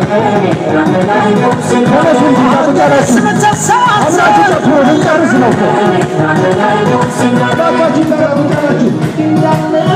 ተነሱ እንጂ ቁጫላችሁ አብራችሁ ጨፍሩ፣ ልንጨርስ ነው እኮ። እባካችሁ ይጠራ ቁጫላችሁ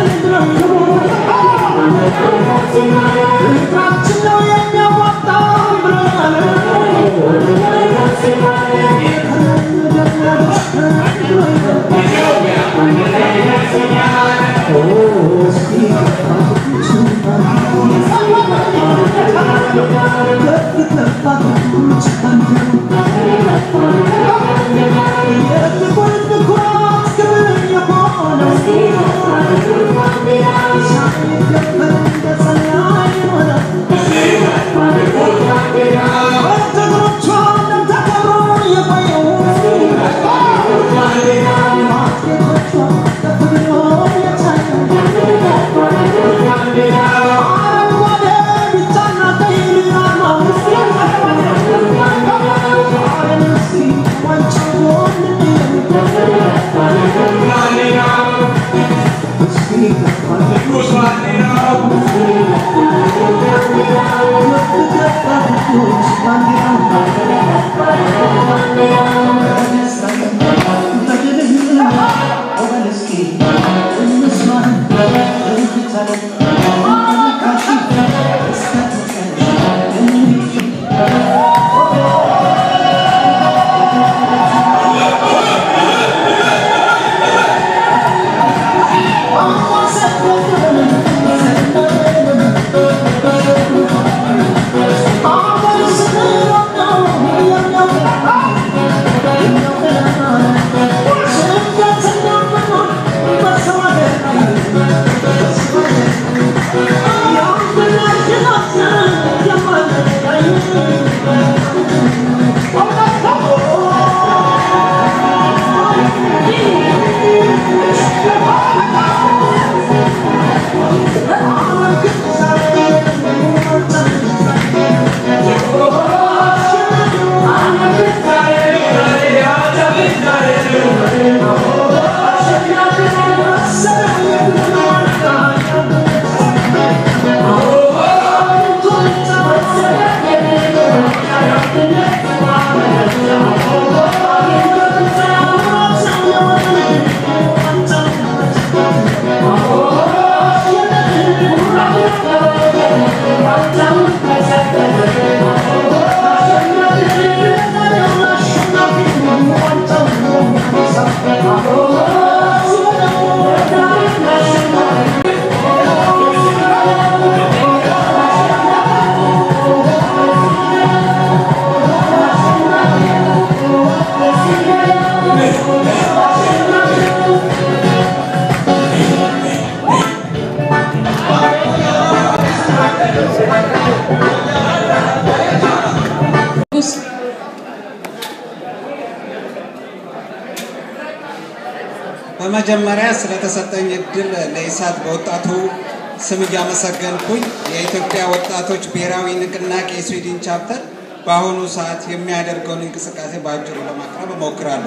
በመጀመሪያ ስለተሰጠኝ እድል ለኢሳት በወጣቱ ስም እያመሰገንኩኝ የኢትዮጵያ ወጣቶች ብሔራዊ ንቅናቄ ስዊድን ቻፕተር በአሁኑ ሰዓት የሚያደርገውን እንቅስቃሴ በአጭሩ ለማቅረብ እሞክራለሁ።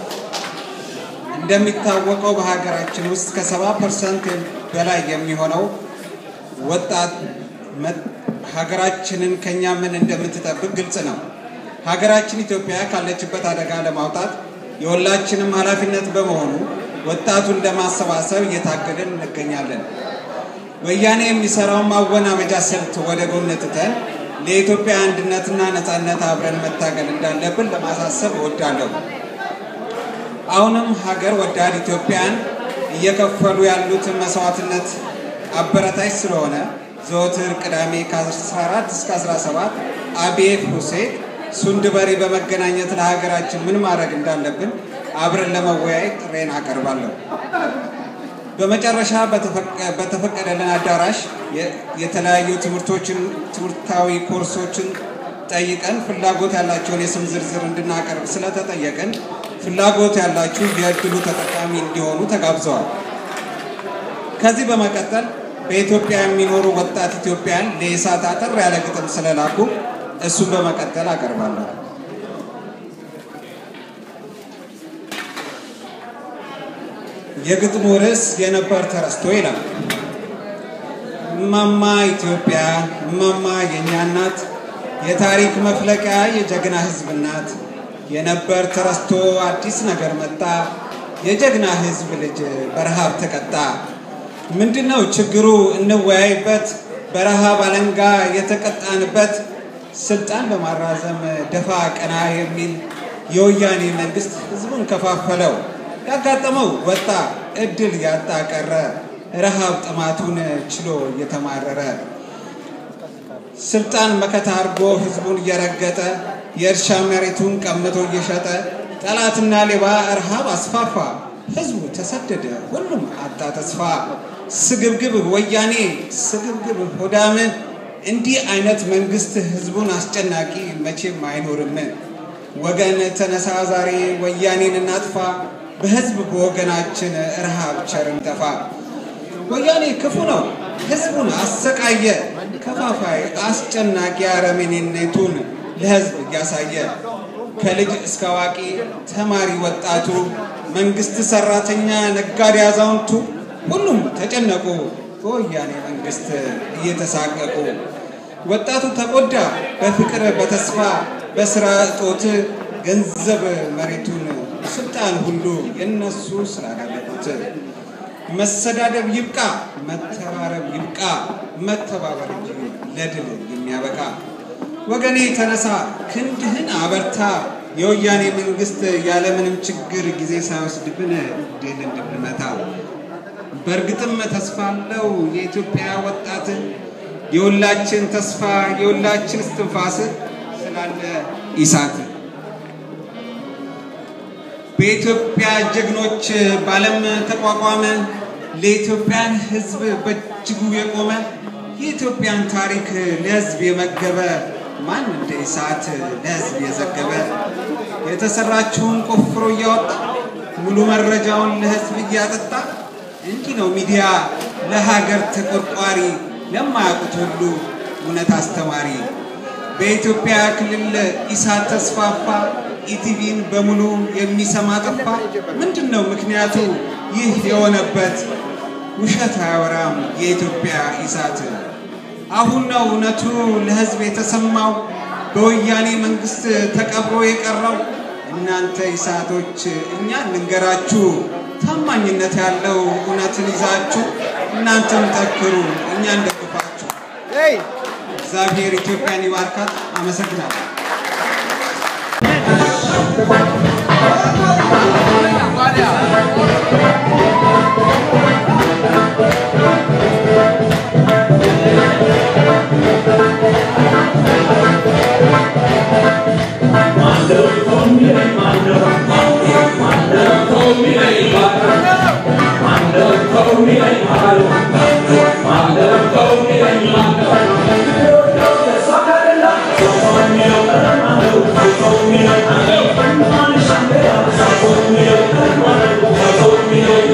እንደሚታወቀው በሀገራችን ውስጥ ከሰባ ፐርሰንት በላይ የሚሆነው ወጣት ሀገራችንን ከኛ ምን እንደምትጠብቅ ግልጽ ነው። ሀገራችን ኢትዮጵያ ካለችበት አደጋ ለማውጣት የሁላችንም ኃላፊነት በመሆኑ ወጣቱን ለማሰባሰብ እየታገልን እንገኛለን። ወያኔ የሚሰራውን ማወናበጃ ስልት ወደ ጎን ትተን ለኢትዮጵያ አንድነትና ነፃነት አብረን መታገል እንዳለብን ለማሳሰብ እወዳለሁ። አሁንም ሀገር ወዳድ ኢትዮጵያን እየከፈሉ ያሉትን መስዋዕትነት አበረታች ስለሆነ ዘወትር ቅዳሜ ከ14 እስከ 17 አቤት ሁሴን ሱንድበሪ በመገናኘት ለሀገራችን ምን ማድረግ እንዳለብን አብረን ለመወያየት ጥሬን አቀርባለሁ። በመጨረሻ በተፈቀደልን አዳራሽ የተለያዩ ትምህርቶችን ትምህርታዊ ኮርሶችን ጠይቀን ፍላጎት ያላቸውን የስም ዝርዝር እንድናቀርብ ስለተጠየቅን ፍላጎት ያላችሁ የእድሉ ተጠቃሚ እንዲሆኑ ተጋብዘዋል። ከዚህ በመቀጠል በኢትዮጵያ የሚኖሩ ወጣት ኢትዮጵያን ለኢሳት አጠር ያለ ግጥም ስለላኩ እሱን በመቀጠል አቀርባለሁ። የግጥሙ ርዕስ የነበር ተረስቶ ይላል። እማማ ኢትዮጵያ እማማ የእኛ እናት የታሪክ መፍለቂያ የጀግና ሕዝብ ናት። የነበር ተረስቶ አዲስ ነገር መጣ። የጀግና ሕዝብ ልጅ በረሃብ ተቀጣ። ምንድነው ችግሩ? እንወያይበት። በረሃብ አለንጋ የተቀጣንበት ስልጣን በማራዘም ደፋ ቀና የሚል የወያኔ መንግስት ህዝቡን ከፋፈለው። ያጋጠመው ወጣ፣ እድል ያጣ ቀረ። ረሃብ ጥማቱን ችሎ እየተማረረ ስልጣን መከታ አድርጎ ህዝቡን እየረገጠ የእርሻ መሬቱን ቀምቶ እየሸጠ ጠላትና ሌባ ረሃብ አስፋፋ። ህዝቡ ተሰደደ፣ ሁሉም አጣ ተስፋ። ስግብግብ ወያኔ ስግብግብ ሆዳም እንዲህ አይነት መንግስት ህዝቡን አስጨናቂ መቼም አይኖርም። ወገን ተነሳ ዛሬ ወያኔን እናጥፋ፣ በህዝብ በወገናችን ረሃብ ቸርን ጠፋ። ወያኔ ክፉ ነው፣ ህዝቡን አሰቃየ፣ ከፋፋይ አስጨናቂ አረመኔነቱን ለህዝብ እያሳየ ከልጅ እስከ አዋቂ ተማሪ ወጣቱ፣ መንግስት ሰራተኛ፣ ነጋዴ፣ አዛውንቱ ሁሉም ተጨነቁ በወያኔ መንግስት እየተሳቀቁ። ወጣቱ ተጎዳ በፍቅር በተስፋ በስራ እጦት ገንዘብ መሬቱን ስልጣን ሁሉ የነሱ ስላደረጉት። መሰዳደብ ይብቃ፣ መተራረብ ይብቃ፣ መተባበር እንጂ ለድል የሚያበቃ ወገኔ ተነሳ፣ ክንድህን አበርታ። የወያኔ መንግስት ያለምንም ችግር ጊዜ ሳይወስድብን ድል እንድንመታ። በእርግጥም ተስፋ አለው የኢትዮጵያ ወጣት የሁላችን ተስፋ የሁላችን እስትንፋስ ስላለ ኢሳት በኢትዮጵያ ጀግኖች ባለም ተቋቋመ። ለኢትዮጵያን ሕዝብ በእጅጉ የቆመ የኢትዮጵያን ታሪክ ለሕዝብ የመገበ ማን እንደ ኢሳት ለሕዝብ የዘገበ የተሰራችውን ቆፍሮ እያወጣ ሙሉ መረጃውን ለሕዝብ እያጠጣ እንዲህ ነው ሚዲያ ለሀገር ተቆርቋሪ ለማያውቁት ሁሉ እውነት አስተማሪ። በኢትዮጵያ ክልል ኢሳት ተስፋፋ፣ ኢቲቪን በሙሉ የሚሰማ ጠፋ። ምንድን ነው ምክንያቱ ይህ የሆነበት? ውሸት አያወራም የኢትዮጵያ ኢሳት። አሁን ነው እውነቱ ለህዝብ የተሰማው፣ በወያኔ መንግስት ተቀብሮ የቀረው። እናንተ ኢሳቶች እኛ እንንገራችሁ፣ ታማኝነት ያለው እውነትን ይዛችሁ እናንተም ጠክሩ፣ እኛ እንደግፋችሁ። እግዚአብሔር ኢትዮጵያን ይባርካት። አመሰግናለሁ። Thank you.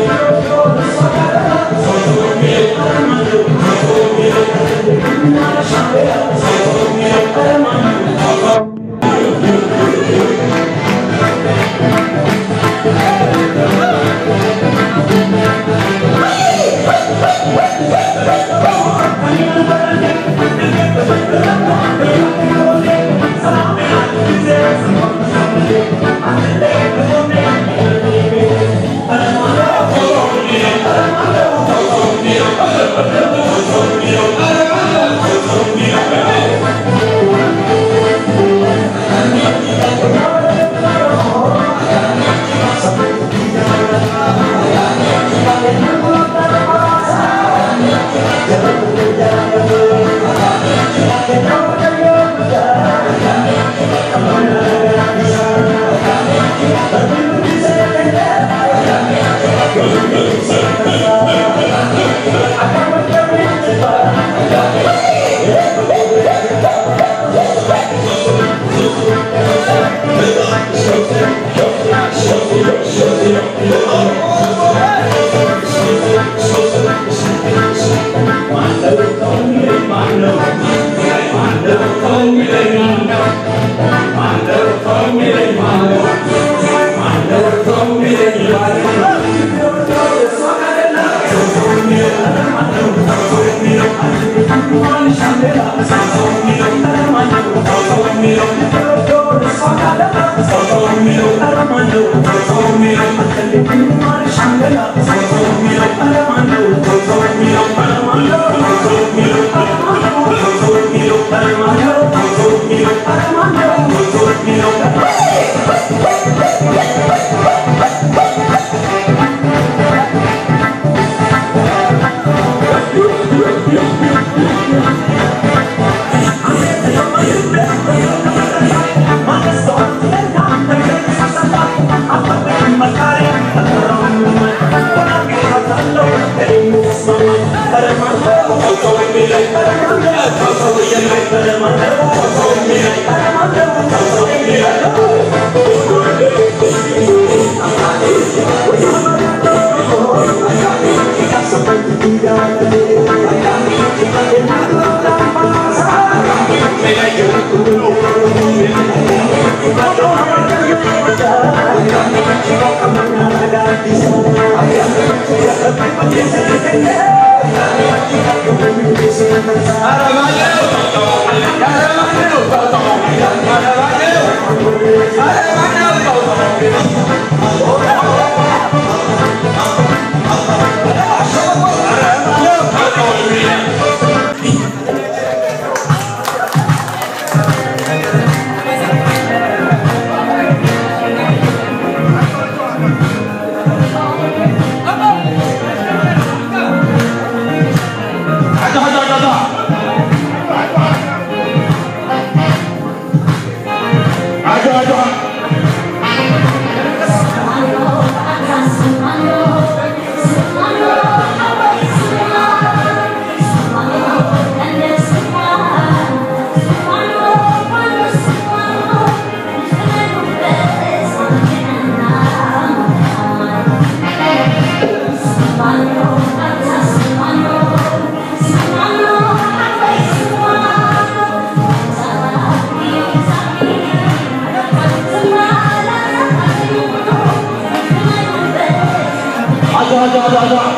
አጃ አጃ አጃ አጃ